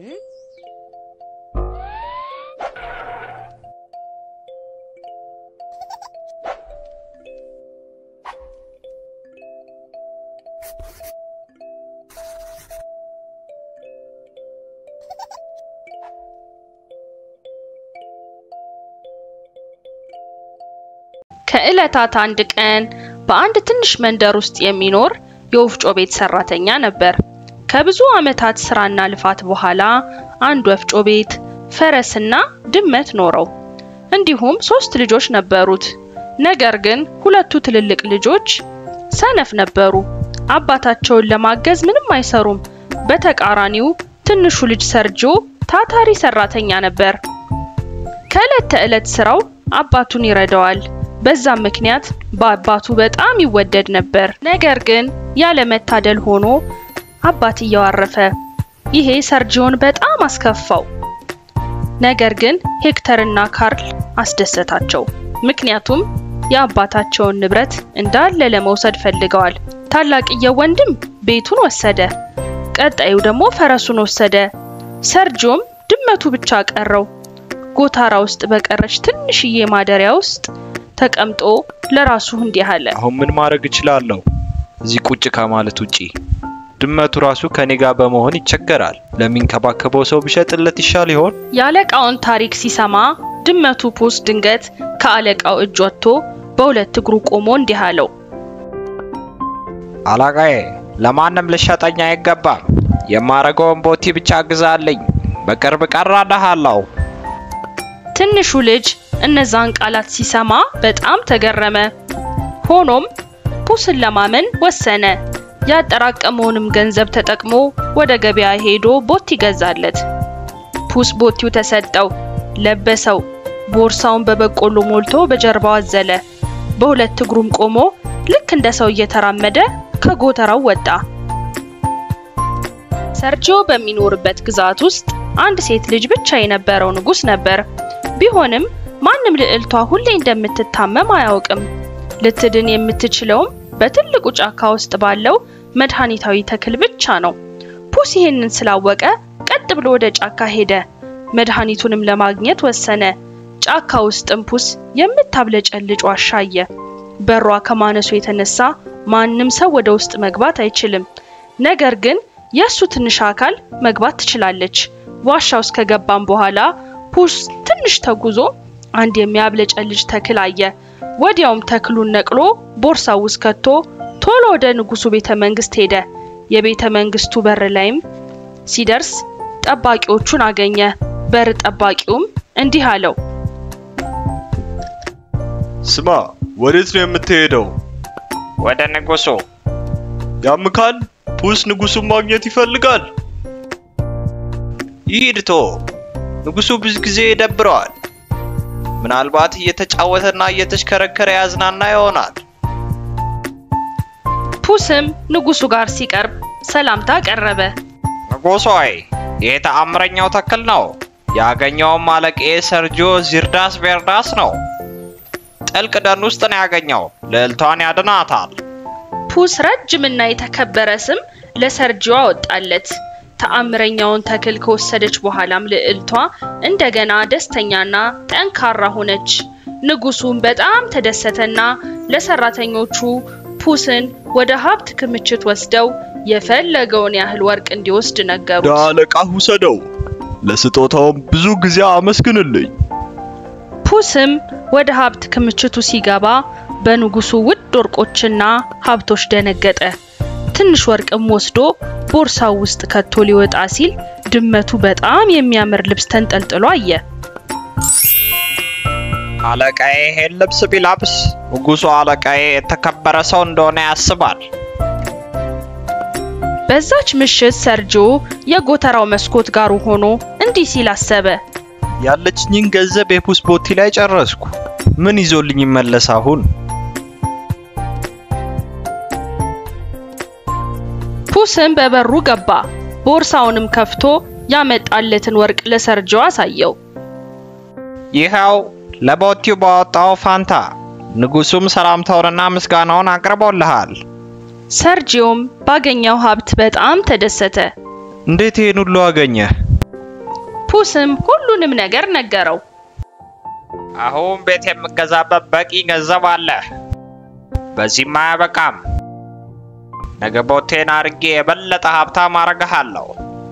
ከዕለታት አንድ ቀን በአንድ ትንሽ መንደር ውስጥ የሚኖር የወፍጮ ቤት ሰራተኛ ነበር። ከብዙ ዓመታት ስራና ልፋት በኋላ አንድ ወፍጮ ቤት፣ ፈረስና ድመት ኖረው እንዲሁም ሶስት ልጆች ነበሩት። ነገር ግን ሁለቱ ትልልቅ ልጆች ሰነፍ ነበሩ። አባታቸውን ለማገዝ ምንም አይሰሩም። በተቃራኒው ትንሹ ልጅ ሰርጆ ታታሪ ሰራተኛ ነበር። ከዕለት ተዕለት ስራው አባቱን ይረዳዋል። በዛም ምክንያት በአባቱ በጣም ይወደድ ነበር። ነገር ግን ያለመታደል ሆኖ አባትየው አረፈ። ይሄ ሰርጂዮን በጣም አስከፋው። ነገር ግን ሄክተርና ካርል አስደሰታቸው። ምክንያቱም የአባታቸውን ንብረት እንዳለ ለመውሰድ ፈልገዋል። ታላቅየው ወንድም ቤቱን ወሰደ፣ ቀጣዩ ደግሞ ፈረሱን ወሰደ። ሰርጂዮም ድመቱ ብቻ ቀረው። ጎታራ ውስጥ በቀረች ትንሽዬ ማደሪያ ውስጥ ተቀምጦ ለራሱ እንዲህ አለ። አሁን ምን ማድረግ እችላለሁ? እዚህ ቁጭ ከማለት ውጪ ድመቱ ራሱ ከኔ ጋር በመሆን ይቸገራል። ለሚንከባከበው ሰው ብሸጥለት ይሻል ይሆን? የአለቃውን ታሪክ ሲሰማ ድመቱ ፑስ ድንገት ከአለቃው እጅ ወጥቶ በሁለት እግሩ ቆሞ እንዲህ አለው። አለቃዬ፣ ለማንም ልሸጠኝ አይገባም። የማረገውን ቦቲ ብቻ ግዛልኝ። በቅርብ ቀራዳሃለሁ። ትንሹ ልጅ እነዛን ቃላት ሲሰማ በጣም ተገረመ። ሆኖም ፑስን ለማመን ወሰነ። ያጠራቀመውንም ገንዘብ ተጠቅሞ ወደ ገበያ ሄዶ ቦቲ ገዛለት። ፑስ ቦቲው ተሰጠው፣ ለበሰው። ቦርሳውን በበቆሎ ሞልቶ በጀርባው አዘለ። በሁለት እግሩም ቆሞ ልክ እንደ ሰው እየተራመደ ከጎተራው ወጣ። ሰርጂዮ በሚኖርበት ግዛት ውስጥ አንድ ሴት ልጅ ብቻ የነበረው ንጉሥ ነበር። ቢሆንም ማንም ልዕልቷ ሁሌ እንደምትታመም አያውቅም። ልትድን የምትችለውም በትልቁ ጫካ ውስጥ ባለው መድኃኒታዊ ተክል ብቻ ነው። ፑስ ይህንን ስላወቀ ቀጥ ብሎ ወደ ጫካ ሄደ። መድኃኒቱንም ለማግኘት ወሰነ። ጫካ ውስጥም ፑስ የምታብለጨልጭ ዋሻ አየ። በሯ ከማነሱ የተነሳ ማንም ሰው ወደ ውስጥ መግባት አይችልም። ነገር ግን የእሱ ትንሽ አካል መግባት ትችላለች። ዋሻ ውስጥ ከገባም በኋላ ፑስ ትንሽ ተጉዞ አንድ የሚያብለጨልጭ ተክል አየ። ወዲያውም ተክሉን ነቅሎ ቦርሳው ውስጥ ከቶ ቶሎ ወደ ንጉሱ ቤተ መንግስት ሄደ። የቤተ መንግስቱ በር ላይም ሲደርስ ጠባቂዎቹን አገኘ። በር ጠባቂውም እንዲህ አለው፣ ስማ፣ ወዴት ነው የምትሄደው? ወደ ንጉሱ። ያምካል? ፑስ ንጉሱን ማግኘት ይፈልጋል። ይሂድ ቶ ንጉሱ ብዙ ጊዜ ይደብረዋል። ምናልባት እየተጫወተና እየተሽከረከረ ያዝናና ይሆናል። ፑስም ንጉሱ ጋር ሲቀርብ ሰላምታ ቀረበ። ንጉሥ ሆይ ይህ ተአምረኛው ተክል ነው። ያገኘውም አለቃዬ ሰርጂዮ ዚርዳስ ቤርዳስ ነው። ጥልቅ ደን ውስጥ ነው ያገኘው። ልዕልቷን ያድናታል። ፑስ ረጅምና የተከበረ ስም ለሰርጂዮ አወጣለት። ተአምረኛውን ተክል ከወሰደች በኋላም ልዕልቷ እንደገና ደስተኛና ጠንካራ ሆነች። ንጉሱም በጣም ተደሰተና ለሰራተኞቹ ፑስን ወደ ሀብት ክምችት ወስደው የፈለገውን ያህል ወርቅ እንዲወስድ ነገሩት። ለአለቃ ውሰደው፣ ለስጦታውም ብዙ ጊዜ አመስግንልኝ። ፑስም ወደ ሀብት ክምችቱ ሲገባ በንጉሱ ውድ ወርቆችና ሀብቶች ደነገጠ። ትንሽ ወርቅም ወስዶ ቦርሳው ውስጥ ከቶ ሊወጣ ሲል ድመቱ በጣም የሚያምር ልብስ ተንጠልጥሎ አየ። አለቃዬ ይሄን ልብስ ቢለብስ ንጉሱ አለቃዬ የተከበረ ሰው እንደሆነ ያስባል። በዛች ምሽት ሰርጂዮ የጎተራው መስኮት ጋር ሆኖ እንዲህ ሲል አሰበ። ያለችኝን ገንዘብ የፑስ ቦቲ ላይ ጨረስኩ። ምን ይዞልኝ ይመለስ አሁን? ፑስም በበሩ ገባ። ቦርሳውንም ከፍቶ ያመጣለትን ወርቅ ለሰርጂዮ አሳየው። ይኸው ለቦቲው ባወጣው ፋንታ ንጉሱም ሰላምታውንና ምስጋናውን አቅርቦልሃል። ሰርጂዮም ባገኘው ሀብት በጣም ተደሰተ። እንዴት ይህን ሁሉ አገኘህ? ፑስም ሁሉንም ነገር ነገረው። አሁን ቤት የምገዛበት በቂ ገንዘብ አለ። በዚህም አያበቃም። ነገ ቦቴን አድርጌ የበለጠ ሀብታም አረግሃለሁ።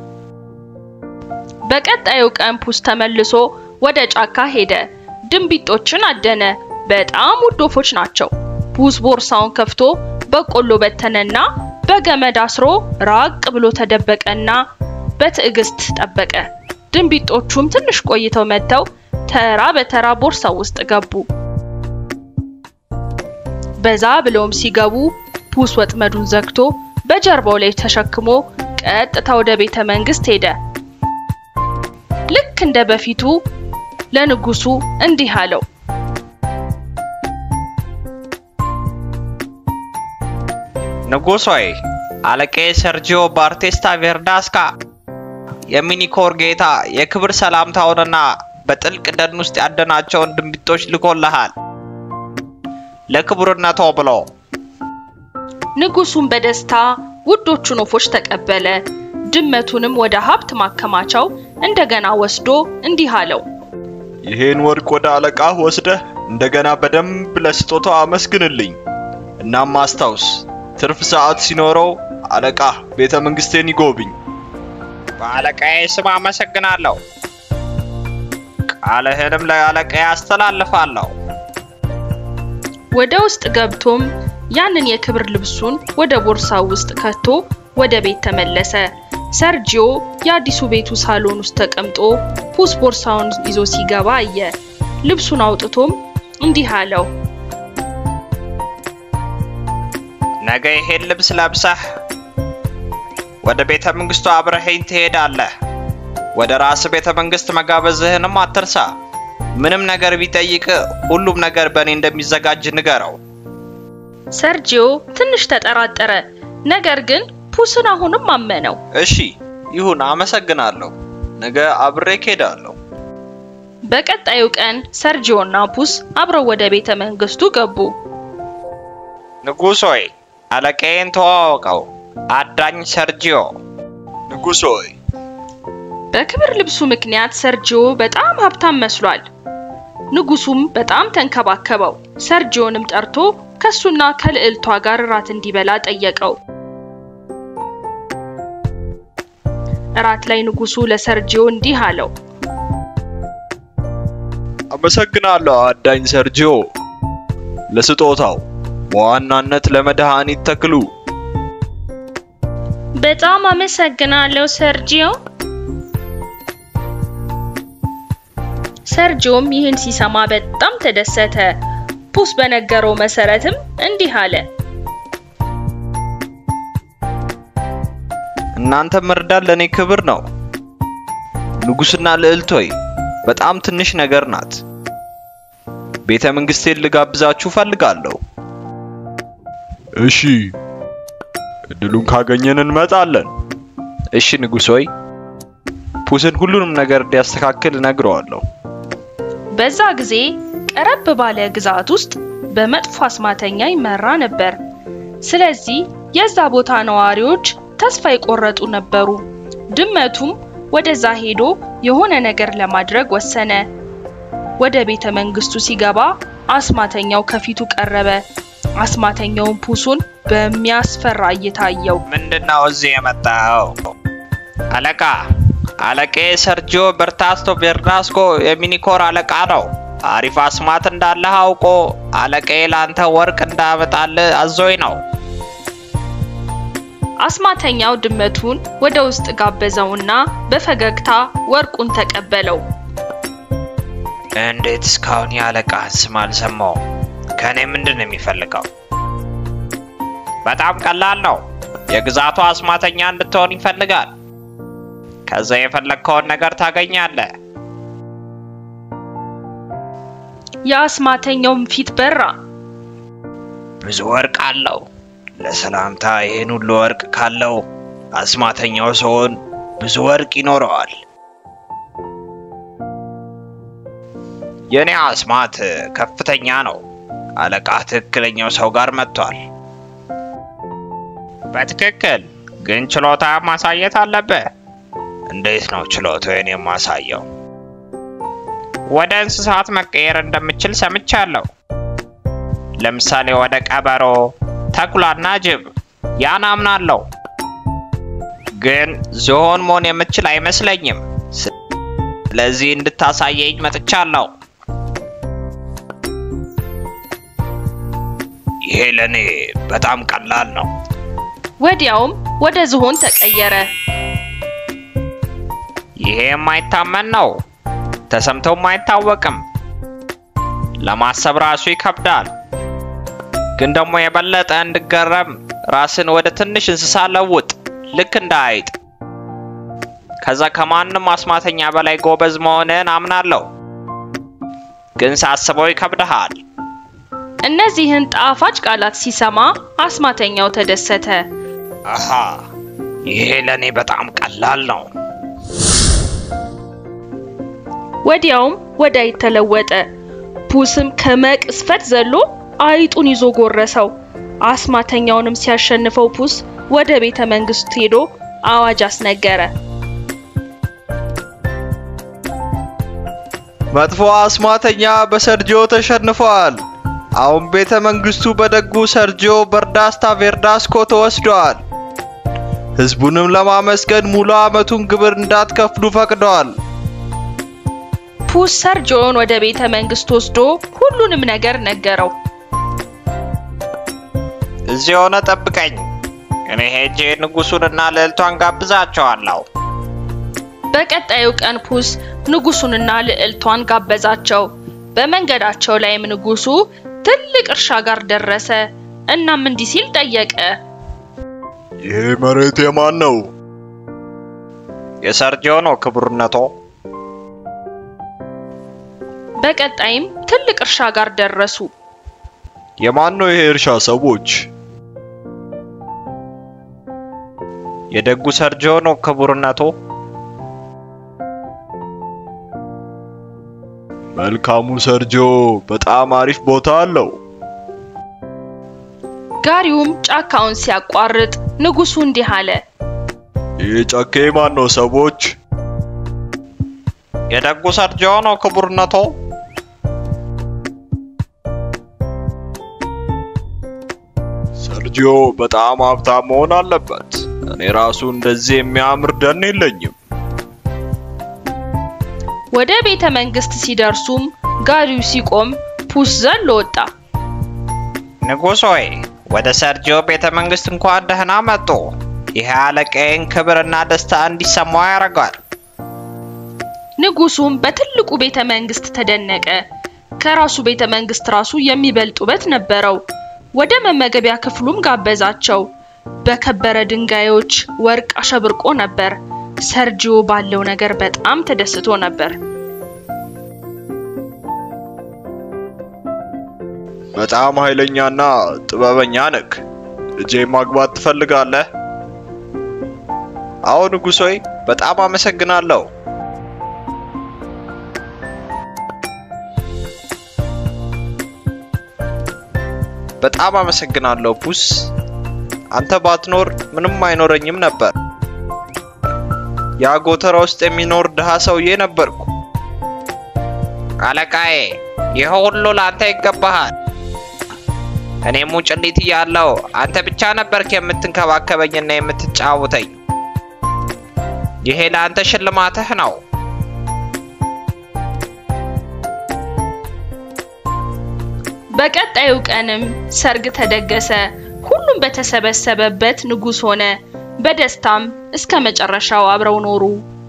በቀጣዩ ቀን ፑስ ተመልሶ ወደ ጫካ ሄደ። ድንቢጦችን አደነ። በጣም ውድ ወፎች ናቸው። ፑስ ቦርሳውን ከፍቶ በቆሎ በተነና በገመድ አስሮ ራቅ ብሎ ተደበቀና በትዕግስት ጠበቀ። ድንቢጦቹም ትንሽ ቆይተው መጥተው ተራ በተራ ቦርሳው ውስጥ ገቡ። በዛ ብለውም ሲገቡ ፑስ ወጥመዱን ዘግቶ በጀርባው ላይ ተሸክሞ ቀጥታ ወደ ቤተ መንግስት ሄደ። ልክ እንደ በፊቱ ለንጉሱ እንዲህ አለው። ንጉሥ ሆይ አለቃዬ ሰርጂዮ ባርቴስታ ቬርዳስካ የሚኒኮር ጌታ የክብር ሰላምታውንና በጥልቅ ደን ውስጥ ያደናቸውን ድንቢጦች ልኮልሃል ለክቡርነቶ ብሎ። ንጉሱም በደስታ ውዶቹን ወፎች ተቀበለ። ድመቱንም ወደ ሀብት ማከማቻው እንደገና ወስዶ እንዲህ አለው። ይሄን ወርቅ ወደ አለቃህ ወስደህ እንደገና በደንብ ለስጦታው አመስግንልኝ። እናም አስታውስ፣ ትርፍ ሰዓት ሲኖረው አለቃህ ቤተ መንግስቴን ይጎብኝ። በአለቃዬ ስም አመሰግናለሁ። ቃልህንም ለአለቃዬ አስተላልፋለሁ። ወደ ውስጥ ገብቶም ያንን የክብር ልብሱን ወደ ቦርሳው ውስጥ ከቶ ወደ ቤት ተመለሰ። ሰርጂዮ የአዲሱ ቤቱ ሳሎን ውስጥ ተቀምጦ ፑስ ቦርሳውን ይዞ ሲገባ አየ። ልብሱን አውጥቶም እንዲህ አለው። ነገ ይሄን ልብስ ለብሰህ ወደ ቤተ መንግስቱ አብረኸኝ ትሄዳለህ። ወደ ራስ ቤተ መንግስት መጋበዝህንም አትርሳ። ምንም ነገር ቢጠይቅ ሁሉም ነገር በእኔ እንደሚዘጋጅ ንገረው። ሰርጂዮ ትንሽ ተጠራጠረ፣ ነገር ግን ፑስን አሁንም አመነው። እሺ ይሁን፣ አመሰግናለሁ። ነገ አብሬ እሄዳለሁ። በቀጣዩ ቀን ሰርጂዮ እና ፑስ አብረው ወደ ቤተ መንግስቱ ገቡ። ንጉሥ ሆይ አለቃዬን ተዋወቀው፣ አዳኝ ሰርጂዮ። ንጉሥ ሆይ በክብር ልብሱ ምክንያት ሰርጂዮ በጣም ሀብታም መስሏል። ንጉሱም በጣም ተንከባከበው። ሰርጂዮንም ጠርቶ ከሱና ከልዕልቷ ጋር እራት እንዲበላ ጠየቀው። እራት ላይ ንጉሱ ለሰርጂዮ እንዲህ አለው። አመሰግናለሁ አዳኝ ሰርጂዮ ለስጦታው፣ በዋናነት ለመድኃኒት ተክሉ። በጣም አመሰግናለሁ ሰርጂዮ። ሰርጂዮም ይህን ሲሰማ በጣም ተደሰተ። ፑስ በነገረው መሰረትም እንዲህ አለ። እናንተ መርዳት ለእኔ ክብር ነው። ንጉሥና ልዕልት ሆይ በጣም ትንሽ ነገር ናት። ቤተ መንግስቴን ልጋብዛችሁ ፈልጋለሁ። እሺ፣ እድሉን ካገኘን እንመጣለን። እሺ ንጉሥ ሆይ፣ ፑስን ሁሉንም ነገር እንዲያስተካክል እነግረዋለሁ። በዛ ጊዜ ቀረብ ባለ ግዛት ውስጥ በመጥፎ አስማተኛ ይመራ ነበር። ስለዚህ የዛ ቦታ ነዋሪዎች ተስፋ የቆረጡ ነበሩ። ድመቱም ወደዛ ሄዶ የሆነ ነገር ለማድረግ ወሰነ። ወደ ቤተ መንግስቱ ሲገባ አስማተኛው ከፊቱ ቀረበ። አስማተኛውን ፑሱን በሚያስፈራ እይታ አየው። ምንድነው እዚህ የመጣው? አለቃ አለቃዬ ሰርጂዮ በርታስቶ ቬርናስኮ የሚኒኮር አለቃ ነው። አሪፍ አስማት እንዳለህ አውቆ አለቃዬ ላንተ ወርቅ እንዳመጣልህ አዞኝ ነው። አስማተኛው ድመቱን ወደ ውስጥ ጋበዘውና በፈገግታ ወርቁን ተቀበለው። እንዴት እስካሁን የአለቃህን ስም አልሰማውም? ከእኔ ምንድን ነው የሚፈልገው? በጣም ቀላል ነው። የግዛቱ አስማተኛ እንድትሆን ይፈልጋል። ከዛ የፈለግከውን ነገር ታገኛለህ። የአስማተኛውም ፊት በራ። ብዙ ወርቅ አለው። ለሰላምታ ይህን ሁሉ ወርቅ ካለው አስማተኛው ሰውን ብዙ ወርቅ ይኖረዋል። የኔ አስማት ከፍተኛ ነው። አለቃ ትክክለኛው ሰው ጋር መጥቷል። በትክክል ግን ችሎታ ማሳየት አለብህ። እንዴት ነው ችሎታዬን የማሳየው? ወደ እንስሳት መቀየር እንደምችል ሰምቻለሁ። ለምሳሌ ወደ ቀበሮ፣ ተኩላና ጅብ። ያን አምናለሁ። ግን ዝሆን መሆን የምችል አይመስለኝም። ስለዚህ እንድታሳየኝ መጥቻለሁ። ይሄ ለኔ በጣም ቀላል ነው። ወዲያውም ወደ ዝሆን ተቀየረ። ይሄ የማይታመን ነው። ተሰምቶም አይታወቅም። ለማሰብ ራሱ ይከብዳል። ግን ደግሞ የበለጠ እንድገረም ራስን ወደ ትንሽ እንስሳ ለውጥ፣ ልክ እንደ አይጥ። ከዛ ከማንም አስማተኛ በላይ ጎበዝ መሆንን አምናለሁ። ግን ሳስበው ይከብድሃል። እነዚህን ጣፋጭ ቃላት ሲሰማ አስማተኛው ተደሰተ። አሃ ይሄ ለኔ በጣም ቀላል ነው። ወዲያውም ወደ አይጥ ተለወጠ። ፑስም ከመቅስፈት ዘሎ አይጡን ይዞ ጎረሰው። አስማተኛውንም ሲያሸንፈው ፑስ ወደ ቤተ መንግስት ሄዶ አዋጅ አስነገረ። መጥፎ አስማተኛ በሰርጂዮ ተሸንፏል። አሁን ቤተ መንግስቱ በደጉ ሰርጂዮ በርዳስታ ቬርዳስኮ ተወስዷል። ህዝቡንም ለማመስገን ሙሉ ዓመቱን ግብር እንዳትከፍሉ ፈቅደዋል። ፑስ ሰርጂዮን ወደ ቤተ መንግስት ወስዶ ሁሉንም ነገር ነገረው። እዚህ ሆነ ጠብቀኝ። እኔ ሄጄ ንጉሱንና ልዕልቷን ጋብዛቸዋለሁ። በቀጣዩ ቀን ፑስ ንጉሱንና ልዕልቷን ጋበዛቸው። በመንገዳቸው ላይም ንጉሱ ትልቅ እርሻ ጋር ደረሰ። እናም እንዲህ ሲል ጠየቀ። ይሄ መሬት የማን ነው? የሰርጂዮ ነው ክቡርነቶ። በቀጣይም ትልቅ እርሻ ጋር ደረሱ። የማን ነው ይሄ እርሻ ሰዎች? የደጉ ሰርጂዮ ነው ክቡርነቶ። መልካሙ ሰርጂዮ በጣም አሪፍ ቦታ አለው። ጋሪውም ጫካውን ሲያቋርጥ ንጉሱ እንዲህ አለ። ይህ ጫካ የማን ነው ሰዎች? የደጉ ሰርጂዮ ነው ክቡርነቶ። ሰርጂዮ በጣም ሀብታም መሆን አለበት። እኔ ራሱ እንደዚህ የሚያምር ደን የለኝም። ወደ ቤተ መንግስት ሲደርሱም ጋሪው ሲቆም ፑስ ዘሎ ወጣ። ንጉሥ ሆይ ወደ ሰርጂዮ ቤተ መንግስት እንኳን ደህና መጡ። ይህ አለቃዬን ክብርና ደስታ እንዲሰማው ያደርጋል። ንጉሱም በትልቁ ቤተ መንግስት ተደነቀ። ከራሱ ቤተ መንግስት ራሱ የሚበልጥ ውበት ነበረው። ወደ መመገቢያ ክፍሉም ጋበዛቸው። በከበረ ድንጋዮች ወርቅ አሸብርቆ ነበር። ሰርጂዮ ባለው ነገር በጣም ተደስቶ ነበር። በጣም ኃይለኛና ጥበበኛ ነክ። ልጄ ማግባት ትፈልጋለህ? አዎ ንጉሥ ሆይ በጣም አመሰግናለሁ። በጣም አመሰግናለሁ ፑስ። አንተ ባትኖር ምንም አይኖረኝም ነበር። ያ ጎተራ ውስጥ የሚኖር ድሃ ሰውዬ ነበርኩ። አለቃዬ፣ ይህ ሁሉ ለአንተ ይገባሃል። እኔም ሙጭሊት እያለሁ አንተ ብቻ ነበርክ የምትንከባከበኝና የምትጫወተኝ። ይሄ ለአንተ ሽልማትህ ነው። በቀጣዩ ቀንም ሰርግ ተደገሰ። ሁሉም በተሰበሰበበት ንጉስ ሆነ። በደስታም እስከ መጨረሻው አብረው ኖሩ።